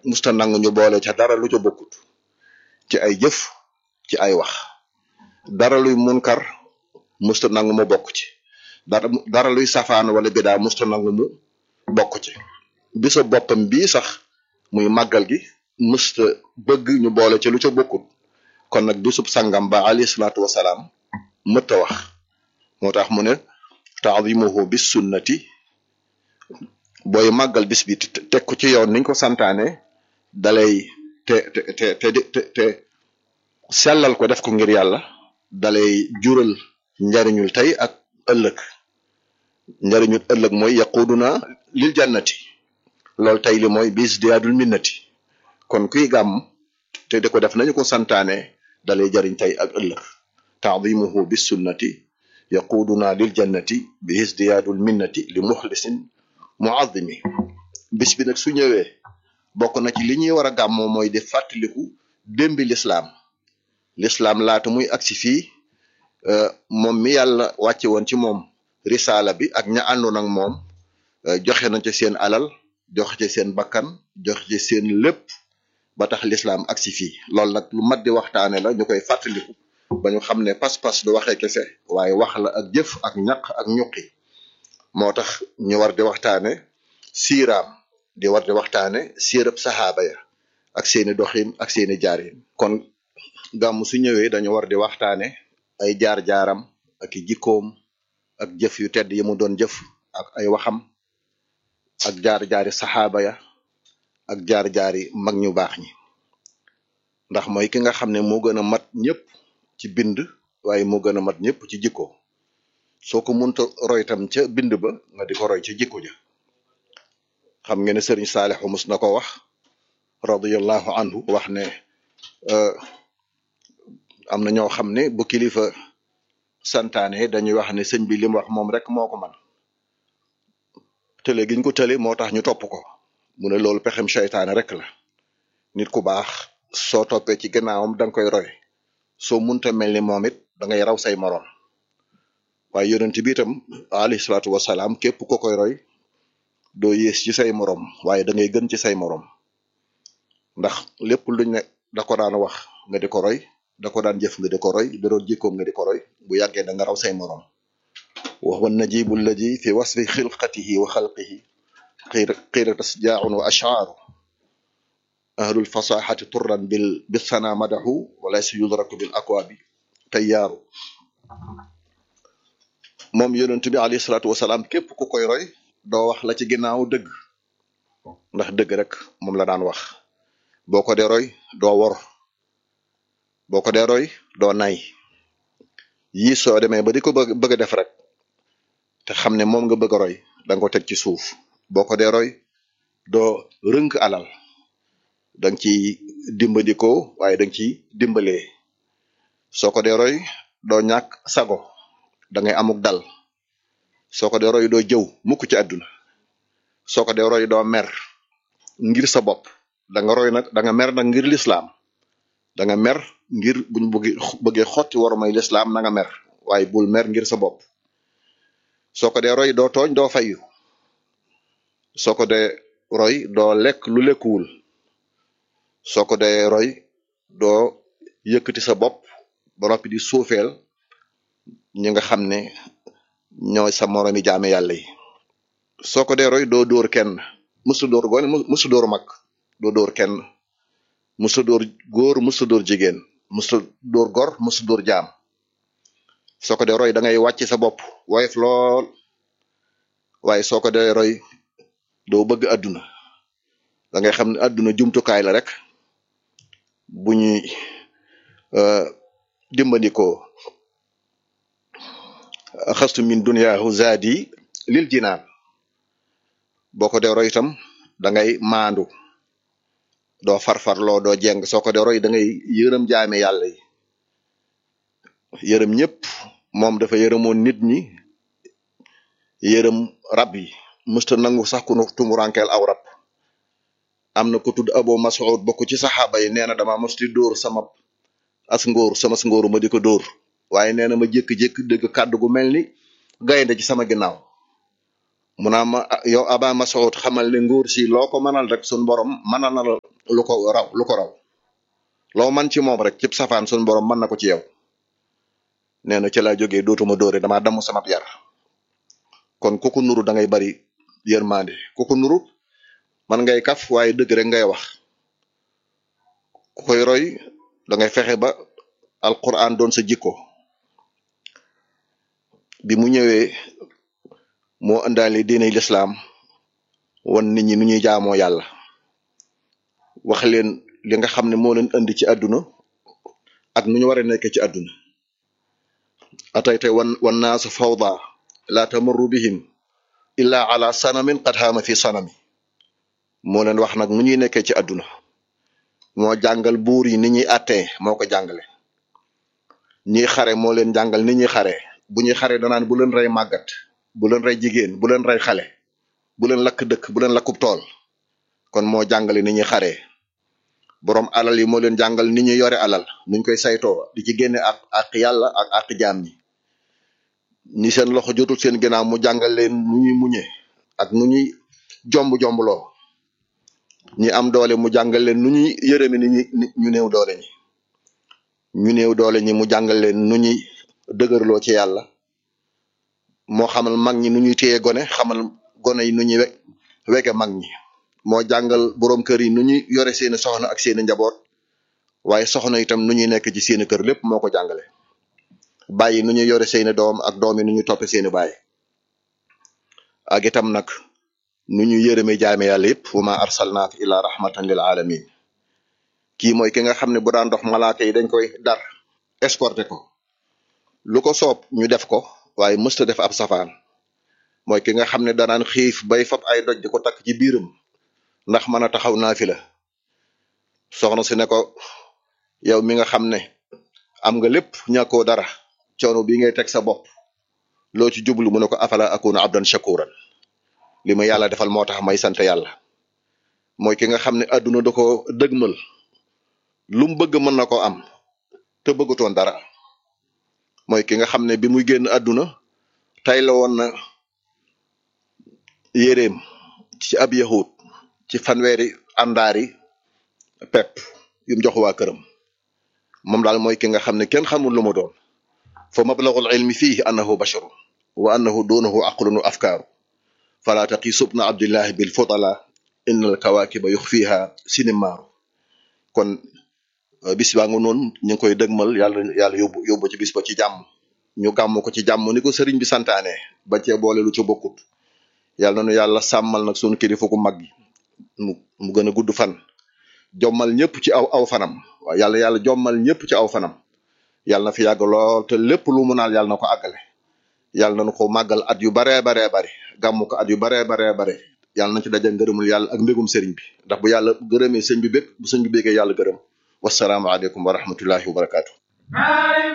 musta nangu ñu boole ca dara lu ca bokkut ci ay jëf ci ay wax dara luy munkar musta nangu mu bokk ci dara dara luy safaan wala bidaa musta nangu mu bokk ci bisa boppam bii sax muy màggal gi musta bëgg ñu boole ci lu ca bokkut kon nag bisub sangam ba alayhi salaatu wasalaam mëtta wax moo tax mu ne taadimuhu bis sunnati booy màggal bis bi teg ko ci yoon niñ ko santaane dalay te te te te te sellal ko def ko ngir yàlla dalay jural njariñul tey ak ëllëg njariñul ëllëg mooy yaquduna lil jannati loolu tey li mooy bis diyaadul minnati kon kuy gàmm te di ko def nañu ko santaane dalay jariñ tey ak ëllëg taadimuhu bis sunnati yaquduna lil jannati bi isdiyaadul minnati li muxlisin muazimi bis bi nag su ñëwee bokk na ci li ñuy war a gàmmoo mooy di fàttaliku démbi lislaam lislaam laata muy agsi fii moom mi yàlla wàcce woon ci moom risaala bi ak ña àndoon ak moom joxe na ci seen alal joxe ci seen bakkan joxe ci seen lépp ba tax lislaam agsi fii loolu nag lu mat di waxtaane la ñu koy fàttaliku ba ñu xam ne pas-pas du waxee kese waaye wax la ak jëf ak ñaq ak ñuqi moo tax ñu war di waxtaane siiraam di war di waxtaane siirab saxaaba ya ak seeni doxin ak seeni jaarin kon gàmm su ñëwee dañu war di waxtaane ay jaar-jaaram ak i jikkoom ak jëf yu tedd yi mu doon jëf ak ay waxam ak jaar-jaari saxaaba ya ak jaar-jaari mag ñu baax ñi ndax mooy ki nga xam ne moo gën a mat ñëpp ci bind waaye moo gën a mat ñëpp ci jikko soo ko munta roy tam ca bind ba nga di ko roy ca jikko ja xam ngeen ne sëriñ Saalixu mus na ko wax radiyallahu anhu wax ne am na ñoo xam ne bu kilifa santaane dañuy wax ne sëñ bi li mu wax moom rek moo ko man tële giñ ko tële moo tax ñu topp ko mu ne loolu pexem seytaane rek la nit ku baax soo toppee ci gannaawam da nga koy roy soo munta mel ni moom it da ngay raw say moroom waaye yonent bi itam alayhi salaatu wasalaam képp ko koy roy doo yées ci say moroom waaye da ngay gën ci say moroom ndax lépp luñ ne da ko daan wax nga di ko roy da ko daan jëf nga di ko roy da doon jikkoom nga di ko roy bu yàggee da nga raw say moroom wa huwa najibu alladi fi wasfi xilqatihi wa xalqihi qiira tasjaaun wa ashaaru ahlul fasaxati turran bil bisana madaxu wala si yudraku bil akwaabi tayyaaru moom yonent bi alayhi salaatu wasalaam képp ku koy roy doo wax la ci ginnaaw dëgg ndax dëgg rek moom la daan wax boo ko dee roy doo wor boo ko dee roy doo nay yii soo demee ba di ko bëgg bëgg a def rek te xam ne moom nga bëgg a roy da nga ko teg ci suuf boo ko dee roy doo rënk alal da nga ciy dimbandikoo waaye da nga ciy dimbalee soo ko dee roy doo ñàkk sago da ngay amuk dal soo ko dee roy doo jëw mukk ci àdduna soo ko dee roy doo mer ngir sa bopp da nga roy nag da nga mer nag ngir lislaam da nga mer ngir buñ bëggee bëggee xotti war may lislaam na nga mer waaye bul mer ngir sa bopp soo ko dee roy doo tooñ doo fayu soo ko dee roy doo lekk lu lekkuwul soo ko dee roy doo yëkkati sa bopp ba noppi di suufeel ñi nga xam ne ñooy sa moromi jaame yàlla yi soo ko dee roy doo dóor kenn musu dóor gone musu dóor mag doo dóor kenn musu dóor góor musu dóor jigéen musu dóor gor musu dóor jaam soo ko dee roy da ngay wàcc sa bopp woyof lool waaye soo ko dee roy doo bëgg àdduna da ngay xam ne àdduna jumtukaay la rek bu ñuy dimbandikoo xastu min duniyaahu zaadi lil jinaan boo ko dee roy itam da ngay maandu doo farfarloo doo jeng soo ko dee roy da ngay yërëm jaame yàlla yi yërëm ñëpp moom dafa yërëmoon nit ñi yërëm rab yi musta nangu sax ku nu tumurankeel aw rab am na ko tudd abo mas'ud bokk ci saxaaba yi nee na dama mos di dóor sama as ngóor sama ngóoru ma di ko dóor waaye nee na ma jékki-jékki dégg kàddu gu mel ni gaynde ci sama ginnaaw mu naa ma yow aba masoud xamal ne nguur si loo ko mënal rek sun borom mënal na la lu ko raw lu ko raw loo man ci moom rek cib safaan sun borom mën na ko ci yow nee na ci laa jógee dootuma dóore damaa damm sama yar kon ku ko nuru da ngay bari yërmande ku ko nuru man ngay kaf waaye dëgg rek ngay wax ku koy roy da ngay fexe ba alquran doon sa jikko bi mu ñëwee moo indaale diine lislaam wan nit ñi nu ñuy jaamoo yàlla wax leen li nga xam ne moo leen indi ci àdduna ak nu ñu war a nekk ci àdduna atayte wan wan naasu fawda la tamarru bihim illa ala sanamin qad haama fi sanami moo leen wax nag nu ñuy nekkee ci àdduna moo jàngal buur yi ni ñuy attee moo ko jàngale ñiy xare moo leen jàngal ni ñuy xare bu ñuy xare danaan bu leen rey màggat bu leen rey jigéen bu leen rey xale bu leen lakk dëkk bu leen lakkub tool kon moo jàngale ni ñuy xaree boroom alal yi moo leen jàngal ni ñuy yore alal nuñ koy saytoo di ci génne ak ak yàlla ak ak jaam ñi ñi seen loxo jotul seen ginnaaw mu jàngal leen nu ñuy muñe ak nu ñuy jomb jombloo ñi am doole mu jàngal leen nu ñuy yërëme ni ñu néew doole ñi ñu néew doole ñi mu jàngal leen nu ñuy dëgërloo ci yàlla moo xamal mag ñi nu ñuy téye gone xamal gone yi nu ñuy we wege mag ñi moo jàngal boroom kër yi nu ñuy yore seeni soxna ak seeni njaboot waaye soxna itam nu ñuy nekk ci seeni kër lépp moo ko jàngale bàyyi nu ñuy yore seeni doom ak doom yi nu ñuy toppe seeni baay ak itam nag nu ñu yërëme jaame yàlla yëpp wa ma arsalnaaka illa rahmatan lil alamin kii mooy ki nga xam ne bu daan dox malaaka yi dañ koy dar escorté ko lu ko soob ñu def ko waaye mësta def ab safaan mooy ki nga xam ne danaan xiif bay fab ay doj di ko takk ci biiram ndax mën a taxaw naa fi la soxna si ne ko yow mi nga xam ne am nga lépp ñàkkoo dara coono bi ngay teg sa bopp loo ci jublu mu ne ko afala akunu abdan shakuran li ma yàlla defal moo tax may sant yàlla mooy ki nga xam ne àdduna da ko dëgmal lu mu bëgg mën na ko am te bëggutoon dara mooy ki nga xam ne bi muy génn àdduna tay la woon na yéreem ci ab yahut ci fanweeri àndaari pepp yum jox waa këram moom daal mooy ki nga xam ne kenn xamul lu mu doon fa mablagul ilmi fihi annahu basharun wa annahu dunahu aqlun wa afkaaru fala taqisu bna abdillahi bil fudala inna al kawakiba yuxfiha sinimaaru kon bis baa nga noonu ñu ngi koy dëgmal yàlla yàlla yóbbu yóbbu ci bis ba ci jàmm ñu gàmm ko ci jàmm ni ko sëriñ bi santaane ba cee boole lu ci bokkut yàlla na nu yàlla sàmmal nag sunu kilifa ku mag gi mu mu gën a gudd fan jommal ñëpp ci aw aw fanam waaw yàlla yàlla jommal ñëpp ci aw fanam yàlla na fi yàgg lool te lépp lu mu naal yàlla na ko àggale yàlla nañu ko màggal at yu baree baree bari gàmm ko at yu baree baree bare yàlla nañ ci daje ngërëmul yàlla ak mbégum sëriñ bi ndax bu yàlla gërëmee sëñ bi bég bu sëñ bi bégee yàlla gërëm wassalaamu aleykum wa rahmatullahi wa barakaatu